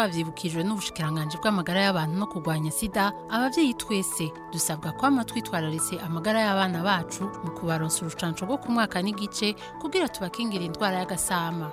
twavyibukijwe n'ubushikiranganje bw'amagara y'abantu no kurwanya sida abavyeyi twese dusabwa kwama twitwararitse amagara y'abana bacu mu kubaronsa urucanco rwo ku mwaka n'igice kugira tubakingira indwara y'agasama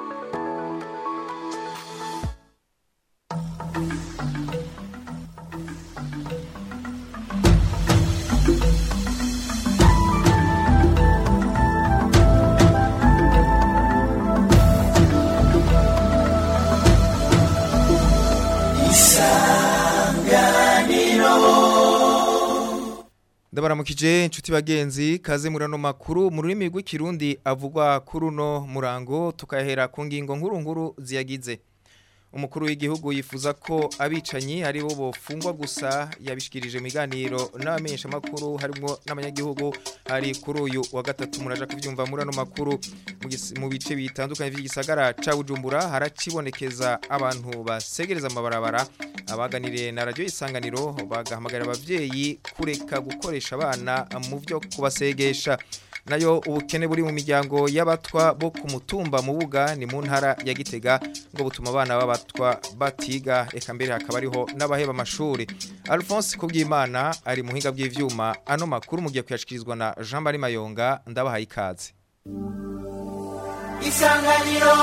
ndabaramukije inshuti bagenzi kaze murano makuru mu rurimi rw'ikirundi avugwa kuri uno murango tukahera ku ngingo nkuru nkuru ziyagize umukuru w'igihugu yifuza ko abicanyi ari bo bofungwa gusa yabishikirije mu biganiro n'abamenyesha makuru harimo n'abanyagihugu hari kuri uyu wa gatatu muraja kuvyumva muri ano makuru mu gis- mu bice bitandukanye vy'igisagara ca Bujumbura haracibonekeza abantu basegereza amabarabara abaganiriye na radio isanganiro bagahamagarira abavyeyi kureka gukoresha abana mu vyo kubasegesha nayo ubukene buri mu miryango y'abatwa bo ku mutumba mu buga ni mu ntara ya Gitega ngo butuma abana b'abatwa batiga eka mbere hakaba ariho n'abaheba amashuri Alphonse Kubwimana ari mu hinga bw'ivyuma ano makuru mugiye kuyashikirizwa na Jean Marie Mayonga ndabahaye ikaze isanganiro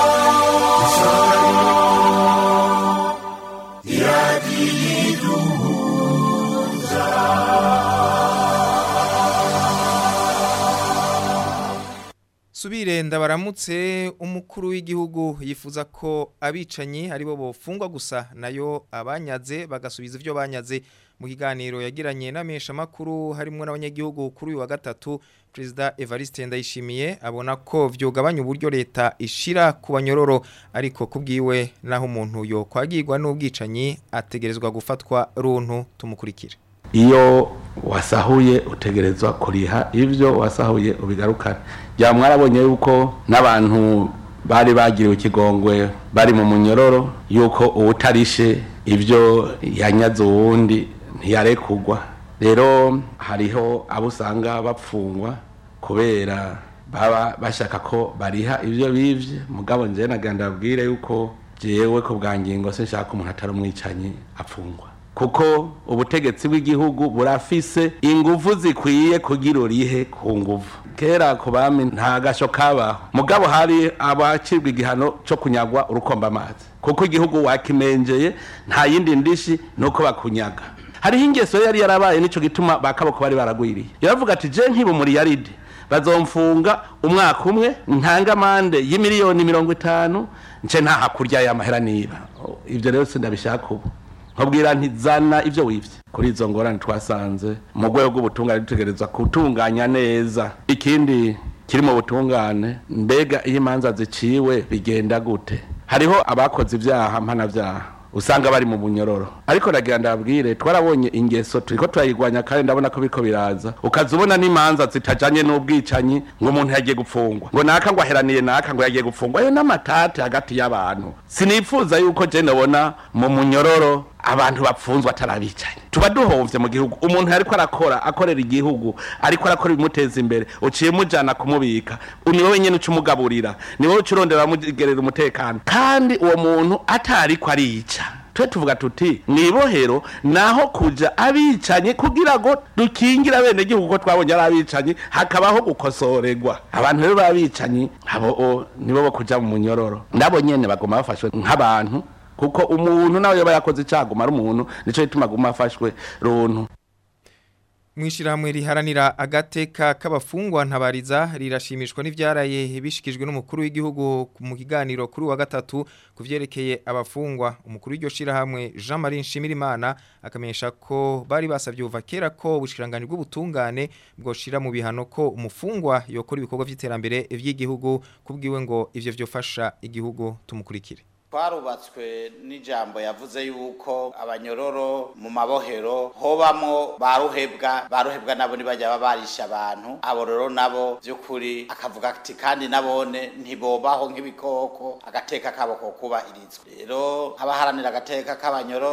Subire ndabaramutse umukuru w'igihugu yifuza ko abicanyi ari bo bofungwa gusa nayo abanyaze bagasubiza ivyo banyaze mu kiganiro yagiranye n'amesha makuru harimo n'abanyagihugu kuri uyu wa gatatu President Evariste Ndayishimiye abona ko vyogabanya uburyo leta ishira ku banyororo ariko kubwiwe naho umuntu yo kwagirwa n'ubwicanyi ategerezwa gufatwa runtu tumukurikire iyo wasahuye utegerezwa kuriha ivyo wasahuye ubigarukana bya mwarabonye yuko n'abantu bari bagiriwe ikigongwe bari mu munyororo yuko uwutarishe ivyo yanyaze uwundi ntiyarekugwa rero hariho abo usanga bapfungwa kubera baba bashaka ko bariha ivyo bivye mugabo njewe naganda babwire yuko jewe ko bwa ngingo sinshaka umuntu atari umwicanyi apfungwa kuko ubutegetsi bw'igihugu burafise ingufu zikwiye kugira urihe ku nguvu kera ku bami nta gasho kabaho mugabo hari abacibwa igihano cyo kunyagwa urukomba amazi kuko igihugu wakimenjeye nta yindi ndishi nuko bakunyaga hariho ingeso yari yarabaye nico gituma bakaboko bari baragwiriye yaravuga ati je nkiba muri yaride bazomfunga umwaka umwe ntanga amande y'imiliyoni mirongo itanu nce ntaha kurya y'amahera niba ivyo rero sindabishaka ubu nkabwira ntizana ivyo wivye kuri izo ngorane twasanze mu rwego rw'ubutungane dutegerezwa gutunganya neza ikindi kiri mu butungane mbega iyo imanza ziciwe bigenda gute hariho abakoze ivyaha mpanavyaha usanga bari mu bunyororo ariko nagira ndabwire twarabonye ingeso turiko turayigwanya kandi ndabona ko biriko biraza ukaza ubona n'imanza zitajanye n'ubwicanyi ngo umuntu yagiye gupfungwa ngo naka ngo aheraniye naka ngo yagiye gupfungwa ayo n'amatate hagati y'abantu sinifuza yuko je ndabona mu munyororo abantu bapfunzwe atarabicaye tuba duhovye mu gihugu umuntu ariko arakora akorera igihugu ariko arakora ibimuteza imbere uciye mujana kumubika ni wowe nyene ucumugaburira ni wowe ucurondera mugerera umutekano kandi uwo muntu atariko arica twe tuvuga tuti mwibohero naho kuja abicanye kugira ngo dukingire abene gihugu ko twabonye ari abicanyi hakabaho gukosorerwa abantu rero babicanyi abo o, nibo bo kuja mu munyororo ndabo nyene bagoma bafashwe nk'abantu kuko umuntu nawe yoba yakoze icaguma ari umuntu nico gituma aguma afashwe runtu Mwishirahamwe riharanira agateka k'abafungwa ntabariza rirashimishwa n'ivyaraye bishikijwe n'umukuru w'igihugu mu kiganiro kuri wa gatatu kuvyerekeye abafungwa umukuru w'iryo shirahamwe Jean Marie Nshimirimana akamenyesha ko bari basavye uva kera ko ubushikiranganje bw'ubutungane bwoshira mu bihano ko umufungwa yokora ibikorwa vy'iterambere vy'igihugu kubwiwe ngo ivyo vyofasha igihugu tumukurikire twarubatswe n'ijambo yavuze yuko abanyororo mu mabohero hobamwo baruhebwa baruhebwa nabo ntibajya baba barisha abantu abo rero nabo by'ukuri akavuga ati kandi nabone ntibobaho nk'ibikoko agateka kabo ko kubahirizwa rero abaharanira agateka k'abanyororo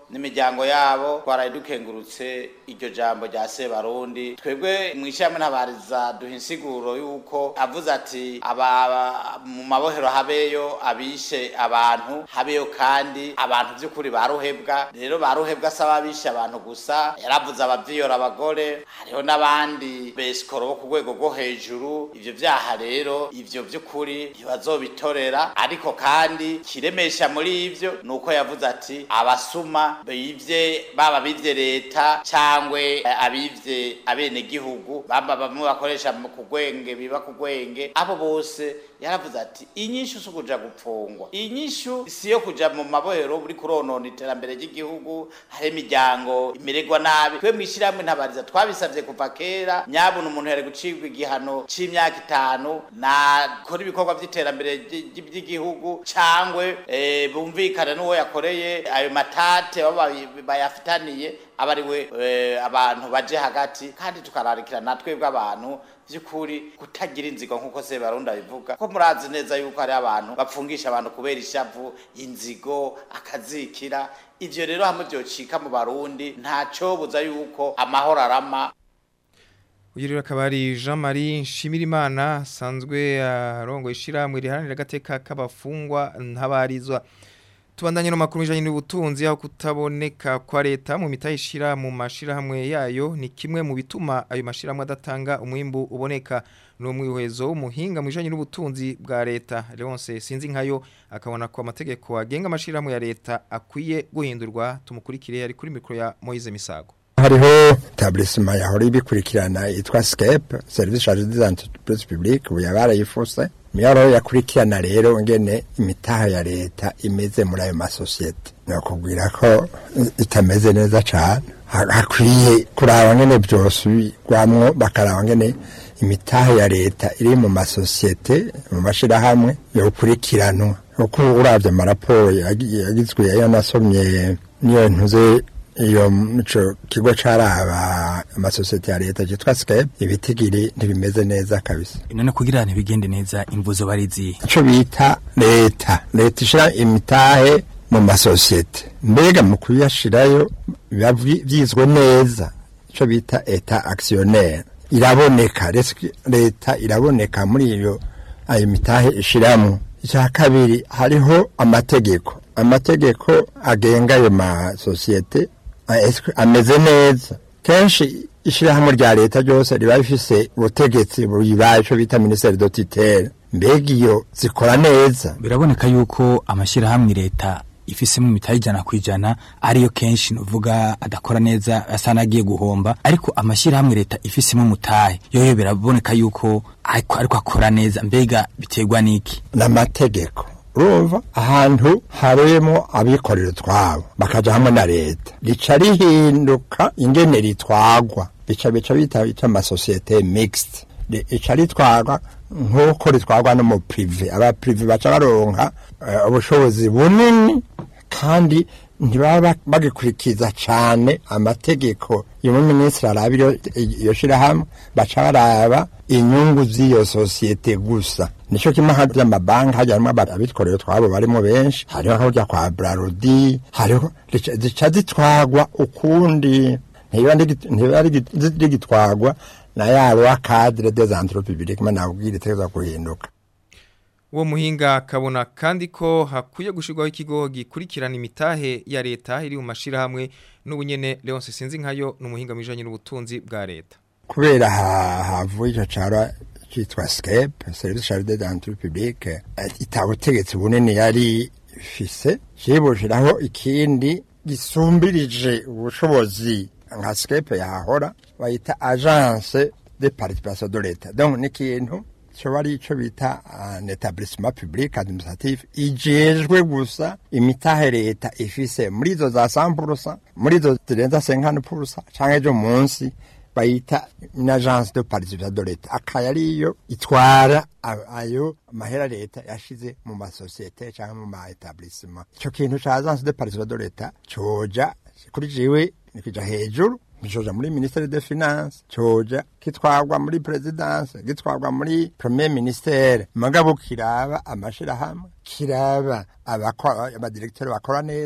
n'imiryango yabo twaraye dukengurutse iryo jambo rya sebarundi twebwe mu ishyirahamwe ntabariza duha insiguro y'uko avuze ati aba mu mabohero habeyo abishe abantu habeyo kandi abantu by'ukuri baruhebwa rero baruhebwa asaba abishe abantu gusa yaravuze abavyiyora abagore hariho n'abandi besikoro bo ku rwego rwo hejuru ivyo vyaha rero ivyo vy'ukuri ntibazobitorera ariko kandi kiremesha muri ivyo ni uko yavuze ati abasuma bivye baba bivye leta cangwe abivye abenegihugu bamba bamwe bakoresha ku gwenge biba ku gwenge abo bose yaravuze ati inyishu si ukuja gupfungwa inyishu si yo kuja mu mabohero buri kuronona iterambere ry'igihugu hari imiryango imererwa nabi twe mw'ishyirahamwe ntabariza twabisavye kuva kera nyabuna umuntu yari gucibwa igihano c'imyaka itanu nakora ibikorwa vy'iterambere ry'igihugu cangwe e, bumvikane n'uwo yakoreye ayo matate baba bayafitaniye aba ari we e, abantu baje hagati kandi tukararikira natwe bw'abantu by'ukuri kutagira inzigo nk'uko se barunda bivuga ko murazi neza yuko hari abantu bapfungisha abantu kubera ishavu inzigo akazikira ivyo rero hamwe vyocika mu barundi ntaco buza yuko amahoro arama uyu rero akaba ari jean marie nshimirimana asanzwe arongo ishyirahamwe riharanira agateka k'abafungwa ntabarizwa tubandanye no makuru bijanye n'ubutunzi aho kutaboneka kwa leta mu mitahe ishira mu mashirahamwe yayo ni kimwe mu bituma ayo mashirahamwe adatanga umwimbu uboneka no mwihwezo umuhinga mu bijanye n'ubutunzi bwa leta Leonce sinzi nkayo akabona ko amategeko agenga amashirahamwe ya leta akwiye guhindurwa tumukurikire ari kuri mikro ya Moise Misago hariho etablissement yahora ibikurikirana yitwa SCAPE service charge des entreprises publiques ubu yabarayifuse miyaro yakurikirana rero ngene imitaha ya leta imeze muri ayo masosiyete nakubwira ko itameze neza cyane hakwiye kuraba ngene byosubirwamwo bakaraba ngene imitaha ya leta iri mu masosiyete mu mashirahamwe yokurikiranwa kuko uravye amaraporo yagizwe ayo nasomye niyo ntuze iyo mico kigo caraba amasosiyete ya leta cyitwa Scape ibitigiri ntibimeze neza kabisa none kugira ntibigende neza imvuzo barizi ico bita leta leta ishira imitahe mu masosiyete mbega mu kuyashirayo biba vyizwe neza ico bita eta actionnaire iraboneka leta iraboneka muri iyo ayo mitahe ishiramo icya kabiri hariho amategeko amategeko agenga ayo masosiyete ameze neza kenshi ishyirahamwe rya leta ryose riba rifise ubutegetsi buyibaye icyo bita minisiteri do titere mbega iyo zikora neza biraboneka yuko amashyirahamwe leta ifisemo imitahe ijana ku ijana ariyo kenshi nuvuga adakora neza asa n'agiye guhomba ariko amashyirahamwe leta ifisemo umutahe yoyo biraboneka yuko ariko akora neza mbega biterwa n'iki n'amategeko urumva ahantu harimo abikorera utwabo bakaja hamwe na leta rica rihinduka ingene ritwagwa bica bica bita bita amasosiyete mixed rica ritwagwa nk'uko ritwagwa no mu prive aba prive baca baronka ubushobozi bunini kandi ntibaba bagikurikiza cyane amategeko y'umuminisitiri araba iyo shirahamwe baca baraba inyungu z'iyo sosiyete gusa nico kimwe hajya amabanki hajya harimo abikorera utwabo barimo benshi hariho hajya kwa brarudi hariho zica zitwagwa ukundi ntiba rigitwagwa na ya loi cadre des entreprises publiques nabwira itegeza guhinduka uwo muhinga akabona kandi ko hakwiye gushyirwaho ikigo gikurikirana imitahe ya leta iri mu mashyirahamwe n'ubunyene leonce sinzi nkayo ni umuhinga mu bijyanye n'ubutunzi bwa leta kubera havuye icyo cyaro cyitwa scape serivisi charide d'entre publique itabutegetsi bunini yari ifise kibushiraho ikindi gisumbirije ubushobozi nka scape yahora bayita agence de participation de l'etat donc ni ikintu cyo ari cyo bita un établissement public administratif ijejwe gusa imitahe leta ifise muri izo za 100% muri izo zirenza 50% canke ejo munsi bayita une agence de participation de l'etat akaya ariyo itwara ayo mahera leta yashize mu masosiyete canke mu ma établissement ico kintu ca agence de participation de l'etat coja kuri jiwe nikija hejuru gicoja muri ministere de finance coja kitwagwa muri presidence gitwagwa muri premier ministere mugabo kiraba amashirahamwe kiraba abadirekiteri bakora neza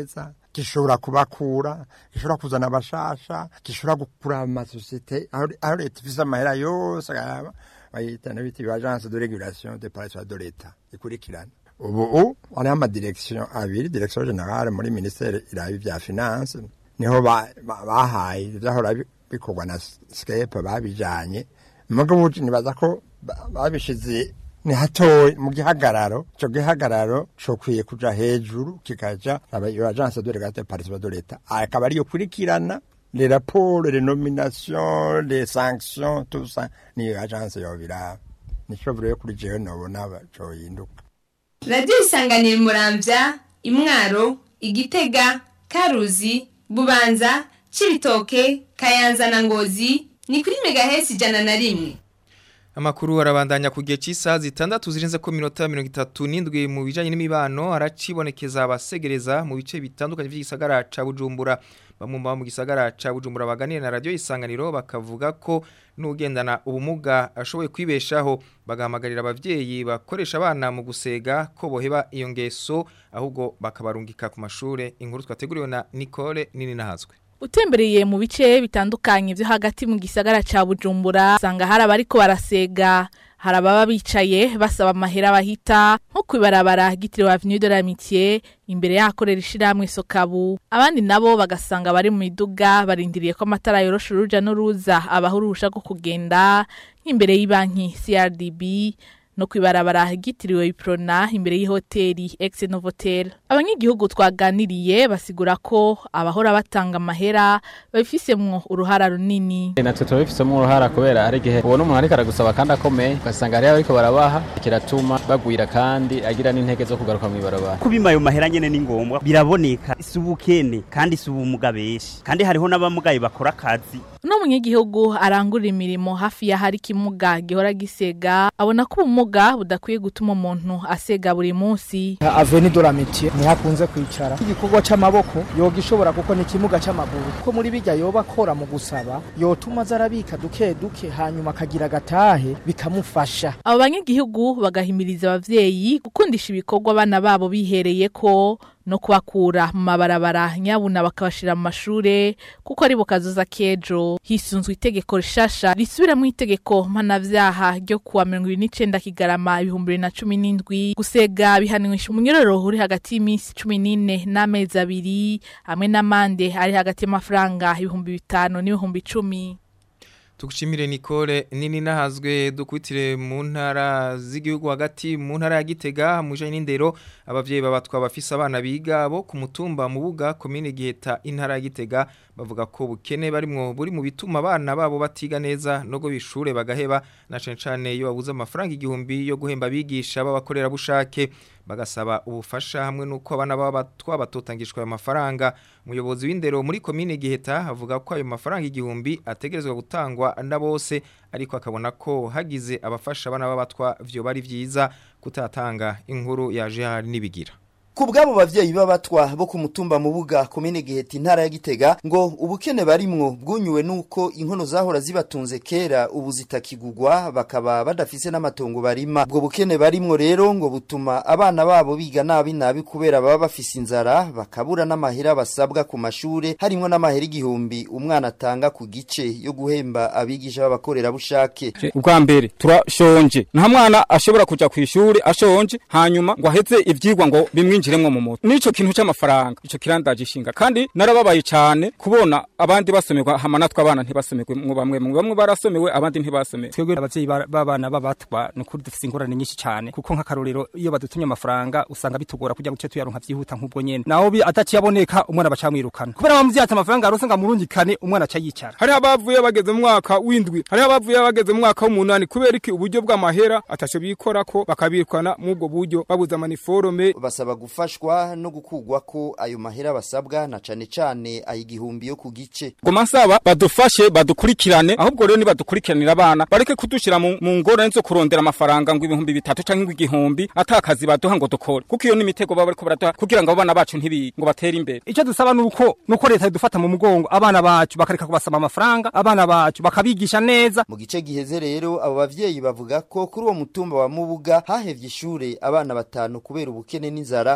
gishobora kubakura gishobora kuzana abashasha gishobora gukura amasosiyete aho aho leta ifise amahera yose akayaba bayita n'ibiti agence de régulation des parasites de l'etat ikurikirana ubu hariho amadirekisiyo abiri direkisiyo generale muri minisiteri iraba ibya finance niho ba- ba- bahaye ivyahora bi- bikorwa na skepe babijanye mugabo ubu nibaza ko ba- babishize ni hatoyi mu gihagararo ico gihagararo cokwiye kuja hejuru kikaja aba iyo agence de régulation des parasites de l'etat akaba ariyo kurikirana les rapports les nominations les sanctions tout ça niyo agence yobiraba nico buriyo kuri jewe nobona cohinduka radiyo isanganira muramvya imwaro igitega karuzi bubanza cibitoke kayanza na ngozi ni kuri megahesi ijana na rimwe Amakuru arabandanya ku gihe cy'isaha zitandatu zirenze ko minota mirongo itatu n'indwi mu bijanye n'imibano haracibonekeza abasegereza mu bice bitandukanye by'igisagara ca Bujumbura bamwe mu baba mu gisagara ca Bujumbura baganira na radio isanganiro bakavuga ko n'ugendana ubumuga ashoboye kwibeshaho bagahamagarira abavyeyi bakoresha abana mu gusega ko boheba iyo ngeso ahubwo bakabarungika ku mashure inkuru twateguriwe na Nicole nini nahazwe utembereye mu bice bitandukanye byo hagati mu gisagara ca Bujumbura usanga hari abariko barasega hari ababa bicaye basaba amahera bahita nko kwibarabara gitiriwe Avenue de l'Amitié imbere y'ahakorera ishirahamwe Sokabu abandi nabo bagasanga bari mu miduga barindiriye ko amatara yorosha uruja n'uruza abahurusha rwo kugenda nk'imbere y'ibanki CRDB no kwibarabara gitiriwe Iprona imbere y'ihoteli Ex Novotel abanyagihugu twaganiriye basigura ko abahora batanga amahera babifisemwo uruhara runini natwe turabifisemo uruhara kubera hari igihe ubona umuntu ariko aragusaba kandi akomeye ugasanga hariho ariko barabaha kiratuma bagwira kandi agira n'intege zo kugaruka mu ibarabara kubima ayo mahera nyene ni ngombwa biraboneka si ubukene kandi si ubumuga benshi kandi hariho n'abamugaye bakora akazi uno munyagihugu arangurira imirimo hafi y'ahari ikimuga gihora gisega abona ko ubumuga budakwiye gutuma umuntu asega buri munsi aveni de la métier niho akunze kwicara igikorwa c'amaboko yoga ishobora kuko ni ikimuga c'amaguru ko muri bijya yoba akora mu gusaba yotuma aza arabika duke duke hanyuma akagira agatahe bikamufasha abo banyagihugu bagahimiriza abavyeyi gukundisha ibikorwa abana babo bihereye ko no kubakura mu mabarabara nyabuna bakabashira mu mashure kuko ari bo kazoza kejo hisunzwe itegeko rishasha risubira mu itegeko mpanavyaha ryo kuwa mirongo ibiri n'icenda kigarama ibihumbi bibiri na cumi n'indwi gusega bihanishwa umunyororo uri hagati y'iminsi cumi n'ine n'amezi abiri hamwe n'amande ari hagati y'amafaranga ibihumbi bitanu n'ibihumbi icumi Tukushimire Nicole nini nahazwe dukutire mu ntara z'igihugu hagati mu ntara ya Gitega mu janye n'indero abavyeyi babatwa bafise abana biga bo ku mutumba mu buga commune Giheta intara ya Gitega bavuga ko bukene barimwo buri mu bituma abana babo batiga neza no go bishure bagaheba na cane cane iyo babuze amafaranga igihumbi yo guhemba bigisha babakorera bushake bagasaba ubufasha hamwe nuko abana baba twabatotangishwa ayo mafaranga umuyobozi w'indero muri commune Giheta avuga ko ayo mafaranga igihumbi ategerezwa gutangwa na bose ariko akabona ko hagize abafasha abana b'abatwa vyo bari vyiza kutatanga inkuru yaje hari nibigira Ku bw'abo bavyeyi b'abatwa bo ku mutumba mu buga komine Giheta intara ya Gitega ngo ubukene barimwo bwunyuwe nuko inkono zahora zibatunze kera ubu zitakigugwa bakaba badafise n'amatongo barima ubwo bukene barimwo rero ngo butuma abana babo biga nabi nabi kubera baba bafise inzara bakabura n'amahera basabwa ku mashure harimwo n'amahera igihumbi umwana atanga ku gice yo guhemba abigisha b'abakorera bushake ubwa mbere turashonje nta mwana ashobora kuja ku ishuri ashonje hanyuma ngo aheze ivyigwa ngo bimwinjiremwo mu mutwe nico kintu c'amafaranga ico kirandaje ishinga kandi narababaye cyane kubona abandi basomerwa hama natwe abana ntibasomerwe mu bamwe mu bamwe barasomewe abandi ntibasomewe twebwe abavyeyi ba- b'abana b'abatwa ni ukuri dufise ingorane nyinshi cyane kuko nk'akarorero iyo badutumye amafaranga usanga bitugora kugira guce tuyaronka vyihuta nk'ubwo nyene naho bi- ataciye aboneka umwana bacamwirukana kubera bamuvye ati amafaranga yarose ngo amurungikane umwana aca yicara hariho abavuye bageze mu mwaka w'indwi hariho abavuye bageze mu mwaka w'umunani kubera iki uburyo bw'amahera ataco bikorako bakabirukana mw'ubwo buryo babuze amaniforome basaba gufashwa no gukugwa ko ayo mahera basabwa na cane cane ayigihumbi yo ku gice goma nsaba badufashe badukurikirane ahubwo rero nibadukurikiranira abana bareke kudushira mu mu ngorane zo kurondera amafaranga ngo ibihumbi bitatu canke ngo igihumbi atakazi baduha ngo dukore kuko iyo n'imitego baba bariko baraduha kugira ngo abana bacu ntibige ngo batere imbere icyo dusaba nuko nuko leta idufata mu mugongo abana bacu bakareka kubasaba amafaranga abana bacu bakabigisha neza mu gice giheze rero abo bavyeyi bavuga ko kuri uwo mutumba wa mubuga hahevye ishure abana batanu kubera ubukene n'inzara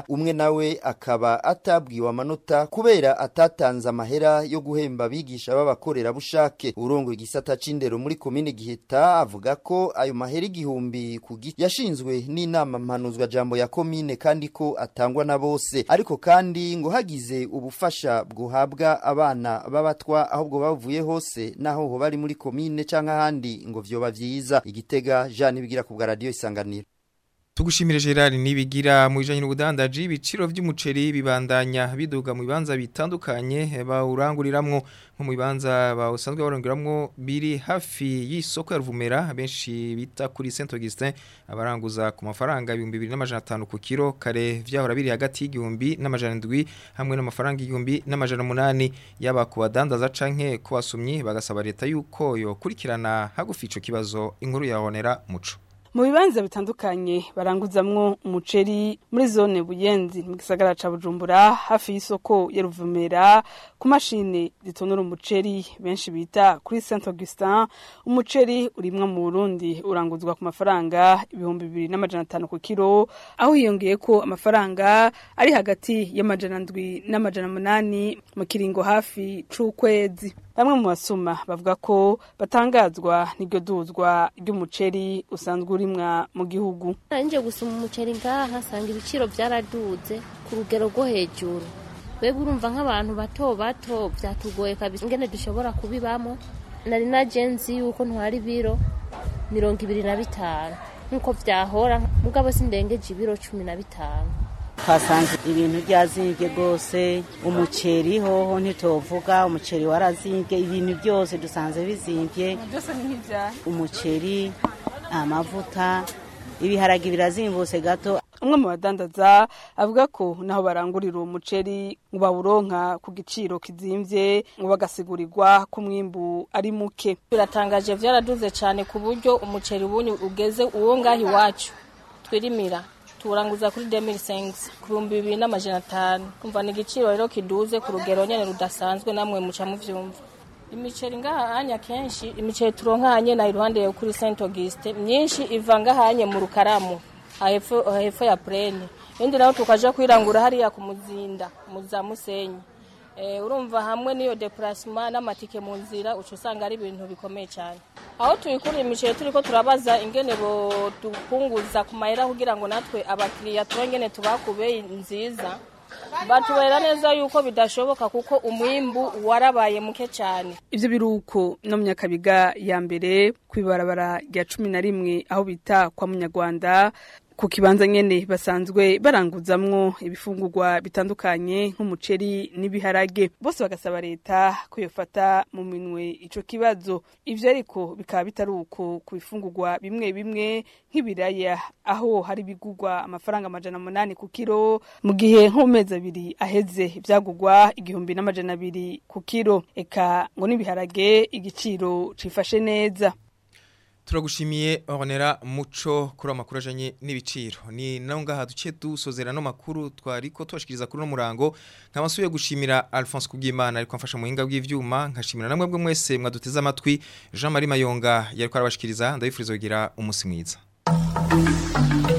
umwe nawe akaba atabwiwe amanota kubera atatanze amahera yo guhemba abigisha b'abakorera bushake urongo igisata c'indero muri komine Giheta avuga ko ayo mahera igihumbi ku giti yashinzwe n'inama mpanuzwa jambo ya komine kandi ko atangwa na bose ariko kandi ngo hagize ubufasha bwuhabwa abana b'abatwa ahubwo bavuye hose naho ho bari muri komine canke ahandi ngo vyoba vyiza igitega Jean bigira ku bwa radio isanganiro Tugushimire Gerard nibigira mu bijanye n'ubudandaji ibiciro vy'umuceri bibandanya biduga mu bibanza bitandukanye bawuranguriramwo nko mu bibanza bawusanzwe baranguramwo biri hafi y'isoko ya Ruvumera benshi bita kuri Saint Augustin abaranguza ku mafaranga 2500 ku kilo kare vyahora biri hagati y'igihumbi n'amajana 7 hamwe n'amafaranga igihumbi n'amajana 8 yaba ku badandaza canke ku basumyi bagasaba leta yuko yo kurikirana hagufi ico kibazo inkuru yahonera muco mu bibanza bitandukanye baranguzamwo umuceri muri zone buyenzi mu gisagara ca bujumbura hafi y'isoko ya ruvumera ku mashini zitonora umuceri benshi bita kuri saint augustin umuceri urimwa mu burundi uranguzwa ku mafaranga ibihumbi bibiri n'amajana atanu ku kiro aho hiyongeye ko amafaranga ari hagati y'amajana ndwi n'amajana munani mu kiringo hafi c'ukwezi bamwe mu basuma bavuga ko batangazwa n'iryo duzwa ry'umuceri usanzwe urimwa mu gihugu nje gusoma umuceri ngaha nsanga ibiciro byaraduze ku rugero rwo hejuru webwe urumva nk'abantu bato bato byatugoye kabisa ingene dushobora kubibamo nari nagenzi yuko ntwara ibiro mirongo ibiri na bitanu nk'uko byahora mugabo sindengeje ibiro cumi na bitanu twasanze ibintu byazimbye rwose umuceri hoho ntitovuga umuceri warazimbye ibintu byose dusanze bizimbye byose ni nk'ibyaha umuceri amavuta ibiharage birazimbutse gato umwe mu badandaza avuga ko naho barangurira uwo muceri ngo bawuronka ku giciro kizimvye ngo bagasigurirwa ko umwimbu ari muke biratangaje vyaraduze cyane ku buryo umuceri ubunye ugeze uwo ngaho iwacu twirimira turanguza kuri 2005 ku bihumbi bibiri n'amajana atanu kumva ni igiciro rero kiduze ku rugero nyene rudasanzwe namwe muca muvyumva imiceri ngahanya kenshi imiceri turonka hanye na iruhande yo kuri Saint Auguste myinshi iva ngahanye mu rukaramu ahepfo ahepfo ya plane indi naho tukaja kwirangura hariya ku muzinda muza musenyi Eh, urumva hamwe niyo déplacement n'amatike mu nzira uca usanga ari ibintu bikomeye cyane aho tuyikura imiceri turiko turabaza ingene bo dupunguza ku mahera kugira ngo natwe abakiriya turongene tubakubeye nziza batubera neza yuko bidashoboka kuko umwimbu warabaye muke cyane ivyo biruko no mu nyakabiga ya mbere kwibarabara rya cumi na rimwe aho bita kwa munyarwanda ku kibanza nyene basanzwe baranguzamwo ibifungurwa bitandukanye nk'umuceri n'ibiharage bose bagasaba leta ko yofata mu minwe ico kibazo ivyo ariko bikaba bitari uko ku bifungurwa bimwe bimwe nk'ibiraya aho hari bigurwa amafaranga amajana munani ku kiro mu gihe nko mu mezi abiri aheze ivyagurwa igihumbi n'amajana abiri ku kiro eka ngo n'ibiharage igiciro cifashe neza Turagushimiye Ornera Muco kuri amakuru ajanye n'ibiciro. Ni naho ngaha duce dusozera no makuru twariko tubashikiriza kuri no murango. Nkabasuye gushimira Alphonse Kubwimana ariko amfasha mu hinga bw'ivyuma nkashimira namwe bwe mwese mwaduteze amatwi. Jean Marie Mayonga yariko arabashikiriza ndabifuriza kugira umunsi mwiza.